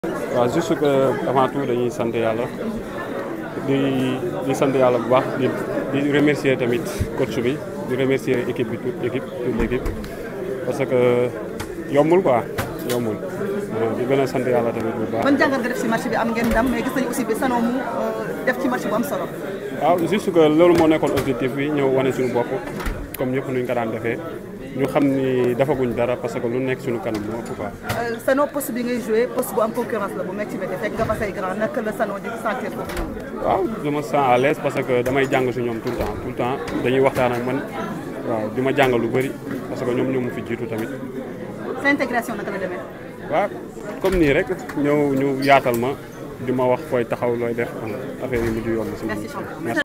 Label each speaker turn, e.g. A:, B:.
A: waaw juste que avant tout dañuy sant yàlla di di sant yàlla bu baax di di remercier tamit coach bi di remercier équipe bi toute équipe toute l'équipe parce que yombul quoi yombul di gën a sant yàlla tamit bu baax.
B: ban jàngat nga def si match bi am ngeen ndam mais gis nañu aussi bi Sanon mu def ci match bu am solo.
A: waaw juste que loolu moo nekkoon objectif bi ñëw wane suñu bopp comme ñëpp nuñ ko daan defee ñu xam ni defaguñ dara parce que lu nekk suñu kanam moo ëpp quoi.
B: Sanon poste bi ngay joué poste bu am concurrence la bu métti métti fekk nga fa say grand naka la Sanon di sentir foofu noonu.
A: waaw je me sens à l'aise parce que damay jàng si ñoom tout le temps tout le temps dañuy waxtaan ak man waaw di ma jàngal lu bëri parce que ñoom ñoo ma fi jiitu tamit.
B: sa intégration naka la demee.
A: waaw comme nii rek ñëw ñu yaatal ma di ma wax fooy taxaw looy def affaire yi mujj yoon si.
B: merci champion.